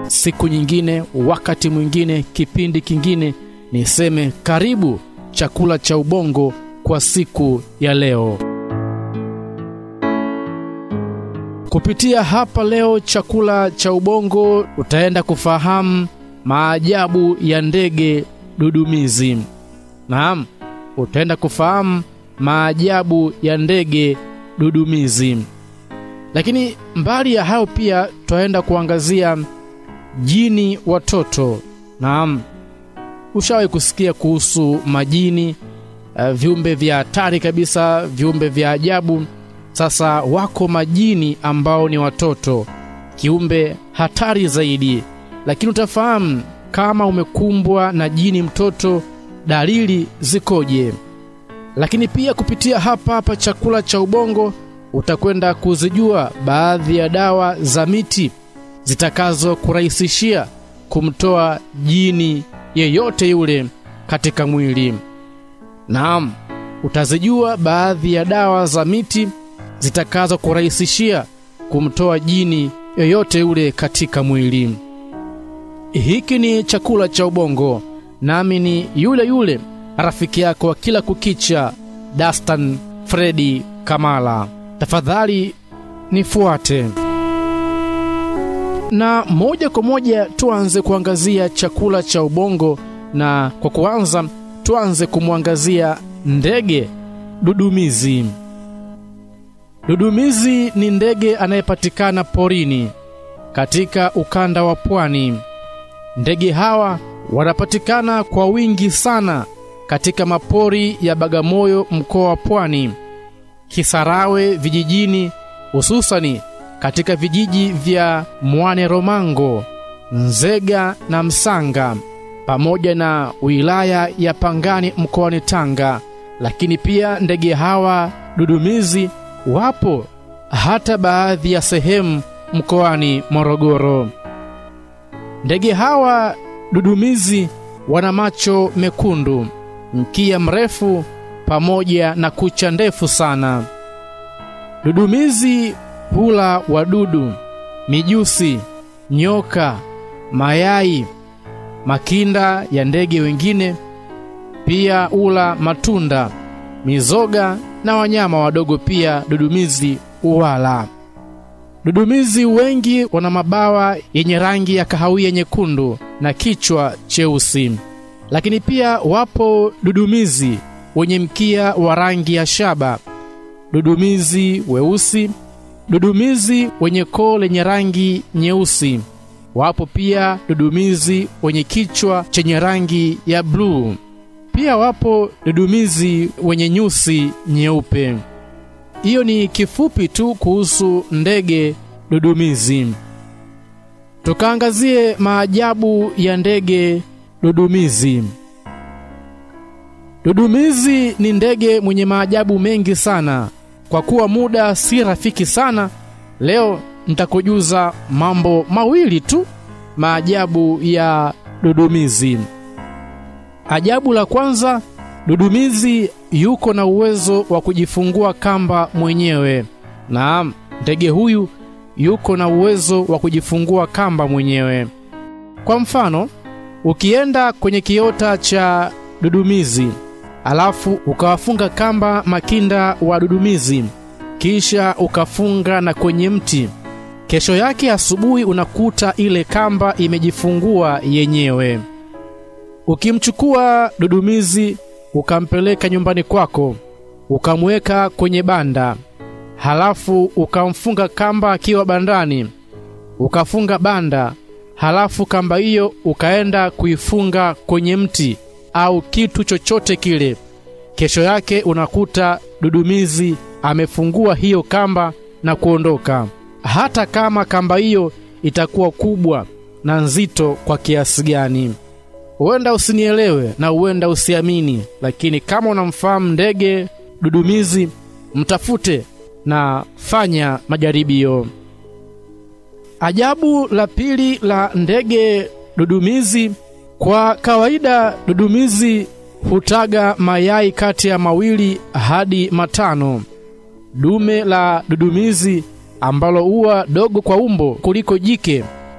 siku nyingine, wakati mwingine, kipindi kingine, niseme karibu chakula cha ubongo kwa siku ya leo. Kupitia hapa leo chakula cha ubongo utaenda kufahamu maajabu ya ndege dudumizi. Naam, utaenda kufahamu maajabu ya ndege dudumizi. Lakini mbali ya hayo pia tutaenda kuangazia jini watoto. Naam, ushawahi kusikia kuhusu majini, uh, viumbe vya hatari kabisa, viumbe vya ajabu. Sasa wako majini ambao ni watoto, kiumbe hatari zaidi. Lakini utafahamu kama umekumbwa na jini mtoto, dalili zikoje. Lakini pia kupitia hapa hapa chakula cha ubongo utakwenda kuzijua baadhi ya dawa za miti zitakazo kurahisishia kumtoa jini yeyote yule katika mwili. Naam, utazijua baadhi ya dawa za miti zitakazo kurahisishia kumtoa jini yoyote yule katika mwili. Hiki ni chakula cha ubongo, nami ni yule yule rafiki yako wa kila kukicha, Dastan Fredi Kamala. Tafadhali nifuate na moja kwa moja tuanze kuangazia chakula cha ubongo, na kwa kuanza tuanze kumwangazia ndege dudumizi. Dudumizi ni ndege anayepatikana porini katika ukanda wa pwani. Ndege hawa wanapatikana kwa wingi sana katika mapori ya Bagamoyo, mkoa wa Pwani, Kisarawe vijijini, hususani katika vijiji vya Mwane Romango, Nzega na Msanga, pamoja na wilaya ya Pangani mkoani Tanga. Lakini pia ndege hawa dudumizi wapo hata baadhi ya sehemu mkoani Morogoro. Ndege hawa dudumizi wana macho mekundu, mkia mrefu pamoja na kucha ndefu sana. Dudumizi hula wadudu, mijusi, nyoka, mayai, makinda ya ndege wengine. Pia hula matunda, mizoga na wanyama wadogo. Pia dudumizi huwala. Dudumizi wengi wana mabawa yenye rangi ya kahawia nyekundu na kichwa cheusi. Lakini pia wapo dudumizi wenye mkia wa rangi ya shaba, dudumizi weusi, dudumizi wenye koo lenye rangi nyeusi. Wapo pia dudumizi wenye kichwa chenye rangi ya bluu. Pia wapo dudumizi wenye nyusi nyeupe. Hiyo ni kifupi tu kuhusu ndege dudumizi. Tukaangazie maajabu ya ndege dudumizi. Dudumizi ni ndege mwenye maajabu mengi sana. Kwa kuwa muda si rafiki sana, leo nitakujuza mambo mawili tu maajabu ya dudumizi. Ajabu la kwanza, dudumizi yuko na uwezo wa kujifungua kamba mwenyewe. Naam, ndege huyu yuko na uwezo wa kujifungua kamba mwenyewe. Kwa mfano, ukienda kwenye kiota cha dudumizi alafu ukawafunga kamba makinda wa dudumizi, kisha ukafunga na kwenye mti, kesho yake asubuhi unakuta ile kamba imejifungua yenyewe. Ukimchukua dudumizi ukampeleka nyumbani kwako, ukamweka kwenye banda, halafu ukamfunga kamba akiwa bandani, ukafunga banda, halafu kamba hiyo ukaenda kuifunga kwenye mti au kitu chochote kile. Kesho yake unakuta dudumizi amefungua hiyo kamba na kuondoka, hata kama kamba hiyo itakuwa kubwa na nzito kwa kiasi gani. Huenda usinielewe na huenda usiamini, lakini kama unamfahamu ndege dudumizi, mtafute na fanya majaribio. Ajabu la pili la ndege dudumizi, kwa kawaida dudumizi hutaga mayai kati ya mawili hadi matano. Dume la dudumizi ambalo huwa dogo kwa umbo kuliko jike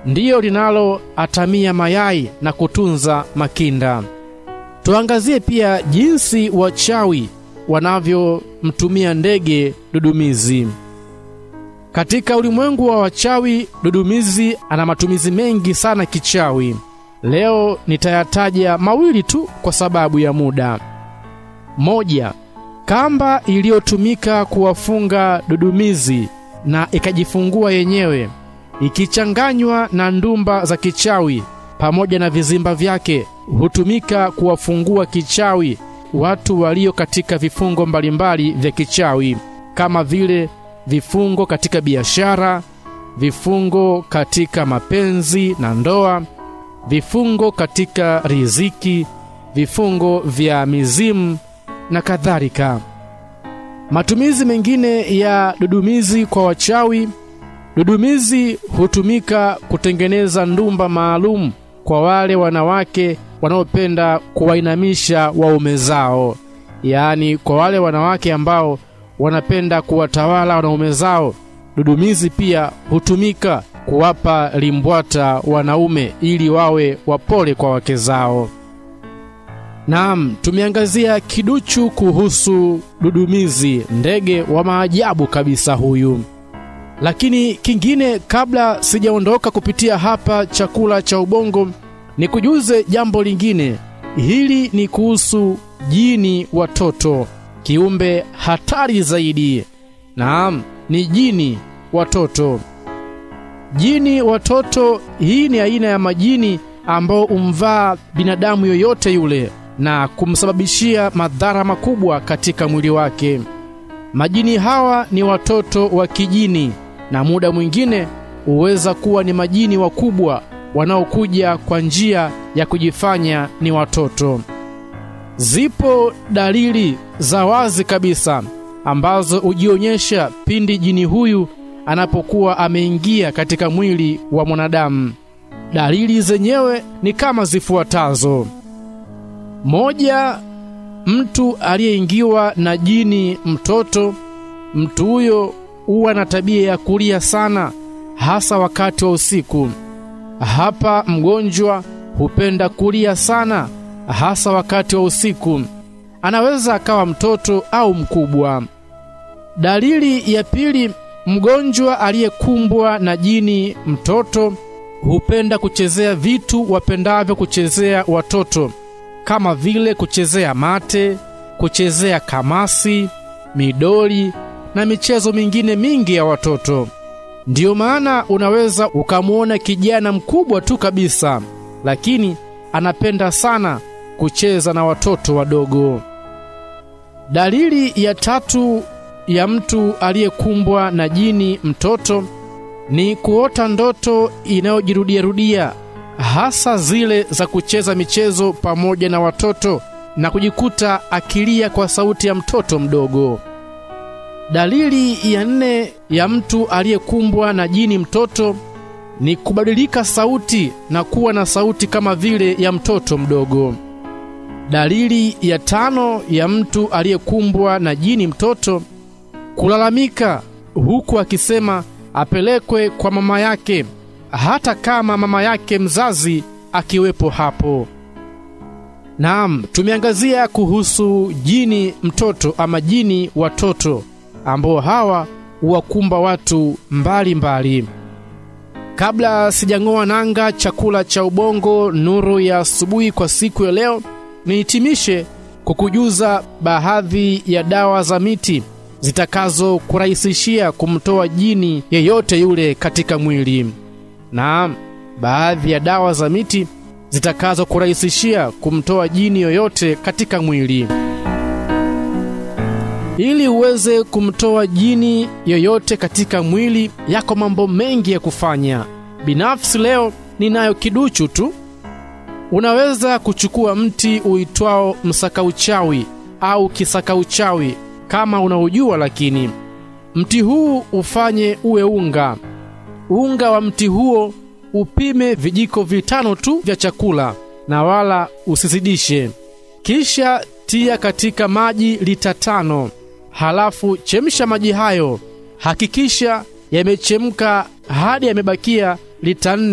ndiyo linaloatamia mayai na kutunza makinda. Tuangazie pia jinsi wachawi wanavyomtumia ndege dudumizi. Katika ulimwengu wa wachawi, dudumizi ana matumizi mengi sana kichawi. Leo nitayataja mawili tu kwa sababu ya muda. Moja, kamba iliyotumika kuwafunga dudumizi na ikajifungua yenyewe ikichanganywa na ndumba za kichawi pamoja na vizimba vyake hutumika kuwafungua kichawi watu walio katika vifungo mbalimbali vya kichawi kama vile vifungo katika biashara, vifungo katika mapenzi na ndoa, vifungo katika riziki, vifungo vya mizimu na kadhalika. Matumizi mengine ya dudumizi kwa wachawi. Dudumizi hutumika kutengeneza ndumba maalum kwa wale wanawake wanaopenda kuwainamisha waume zao, yaani kwa wale wanawake ambao wanapenda kuwatawala wanaume zao. Dudumizi pia hutumika kuwapa limbwata wanaume ili wawe wapole kwa wake zao. Naam, tumeangazia kiduchu kuhusu dudumizi, ndege wa maajabu kabisa huyu. Lakini kingine, kabla sijaondoka kupitia hapa chakula cha ubongo, nikujuze jambo lingine. Hili ni kuhusu jini watoto, kiumbe hatari zaidi. Naam, ni jini watoto. Jini watoto, hii ni aina ya majini ambao umvaa binadamu yoyote yule na kumsababishia madhara makubwa katika mwili wake. Majini hawa ni watoto wa kijini na muda mwingine huweza kuwa ni majini wakubwa wanaokuja kwa njia ya kujifanya ni watoto. Zipo dalili za wazi kabisa ambazo hujionyesha pindi jini huyu anapokuwa ameingia katika mwili wa mwanadamu. Dalili zenyewe ni kama zifuatazo: moja, mtu aliyeingiwa na jini mtoto, mtu huyo huwa na tabia ya kulia sana, hasa wakati wa usiku. Hapa mgonjwa hupenda kulia sana, hasa wakati wa usiku. Anaweza akawa mtoto au mkubwa. Dalili ya pili, mgonjwa aliyekumbwa na jini mtoto hupenda kuchezea vitu wapendavyo kuchezea watoto kama vile kuchezea mate, kuchezea kamasi, midoli na michezo mingine mingi ya watoto. Ndiyo maana unaweza ukamwona kijana mkubwa tu kabisa, lakini anapenda sana kucheza na watoto wadogo. Dalili ya tatu ya mtu aliyekumbwa na jini mtoto ni kuota ndoto inayojirudiarudia hasa zile za kucheza michezo pamoja na watoto na kujikuta akilia kwa sauti ya mtoto mdogo. Dalili ya nne ya mtu aliyekumbwa na jini mtoto ni kubadilika sauti na kuwa na sauti kama vile ya mtoto mdogo. Dalili ya tano ya mtu aliyekumbwa na jini mtoto kulalamika huku akisema apelekwe kwa mama yake hata kama mama yake mzazi akiwepo hapo. Naam, tumeangazia kuhusu jini mtoto ama jini watoto ambao hawa huwakumba watu mbalimbali mbali. Kabla sijang'oa nanga chakula cha ubongo nuru ya asubuhi kwa siku ya leo, nihitimishe kukujuza baadhi ya dawa za miti zitakazokurahisishia kumtoa jini yeyote yule katika mwili. Naam, baadhi ya dawa za miti zitakazokurahisishia kumtoa jini yoyote katika mwili. Ili uweze kumtoa jini yoyote katika mwili, yako mambo mengi ya kufanya. Binafsi leo ninayo kiduchu tu. Unaweza kuchukua mti uitwao msakauchawi au kisakauchawi kama unaujua, lakini mti huu ufanye uwe unga. Unga wa mti huo upime vijiko vitano tu vya chakula na wala usizidishe. Kisha tia katika maji lita tano. Halafu chemsha maji hayo, hakikisha yamechemka hadi yamebakia lita nne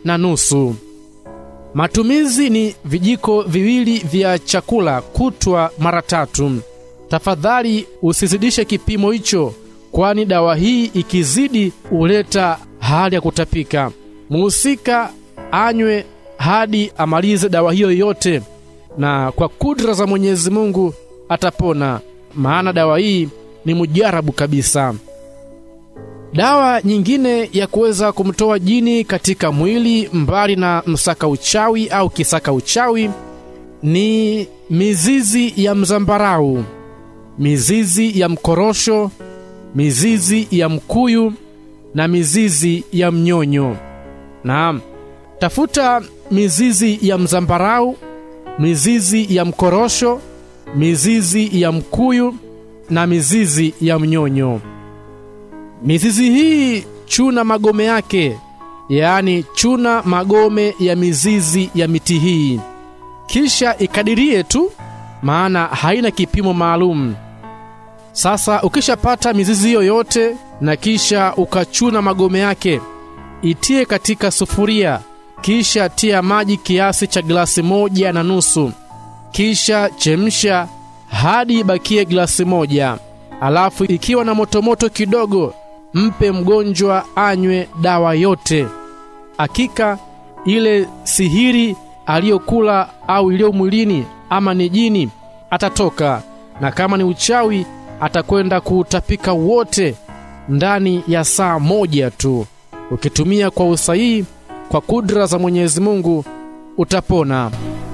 na nusu. Matumizi ni vijiko viwili vya chakula kutwa mara tatu. Tafadhali usizidishe kipimo hicho, kwani dawa hii ikizidi huleta hali ya kutapika. Muhusika anywe hadi amalize dawa hiyo yote, na kwa kudra za Mwenyezi Mungu atapona, maana dawa hii ni mujarabu kabisa. Dawa nyingine ya kuweza kumtoa jini katika mwili mbali na msaka uchawi au kisaka uchawi ni mizizi ya mzambarau, mizizi ya mkorosho, mizizi ya mkuyu na mizizi ya mnyonyo. Naam, tafuta mizizi ya mzambarau, mizizi ya mkorosho, mizizi ya mkuyu na mizizi ya mnyonyo. Mizizi hii chuna magome yake, yaani chuna magome ya mizizi ya miti hii, kisha ikadirie tu, maana haina kipimo maalum. Sasa ukishapata mizizi hiyo yote na kisha ukachuna magome yake, itie katika sufuria, kisha tia maji kiasi cha glasi moja na nusu, kisha chemsha hadi ibakie glasi moja. Alafu ikiwa na motomoto kidogo, mpe mgonjwa anywe dawa yote. Hakika ile sihiri aliyokula au iliyo mwilini, ama ni jini, atatoka, na kama ni uchawi atakwenda kuutapika wote ndani ya saa moja tu. Ukitumia kwa usahihi, kwa kudra za Mwenyezi Mungu utapona.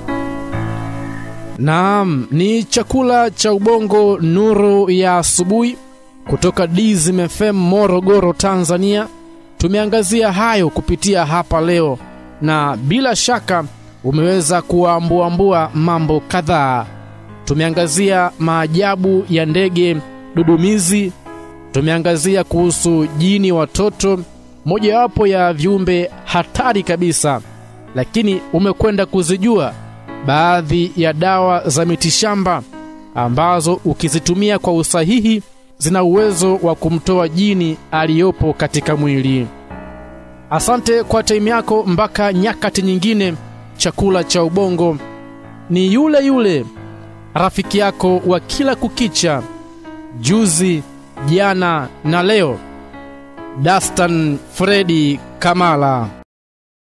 Naam, ni chakula cha ubongo, nuru ya asubuhi kutoka Dizim FM Morogoro, Tanzania. Tumeangazia hayo kupitia hapa leo, na bila shaka umeweza kuambuambua mambo kadhaa. Tumeangazia maajabu ya ndege dudumizi, tumeangazia kuhusu jini watoto, mojawapo ya viumbe hatari kabisa, lakini umekwenda kuzijua baadhi ya dawa za mitishamba ambazo ukizitumia kwa usahihi zina uwezo wa kumtoa jini aliyopo katika mwili. Asante kwa taimu yako. Mpaka nyakati nyingine, chakula cha ubongo ni yule yule rafiki yako wa kila kukicha, juzi, jana na leo, Dastan Fredi Kamala.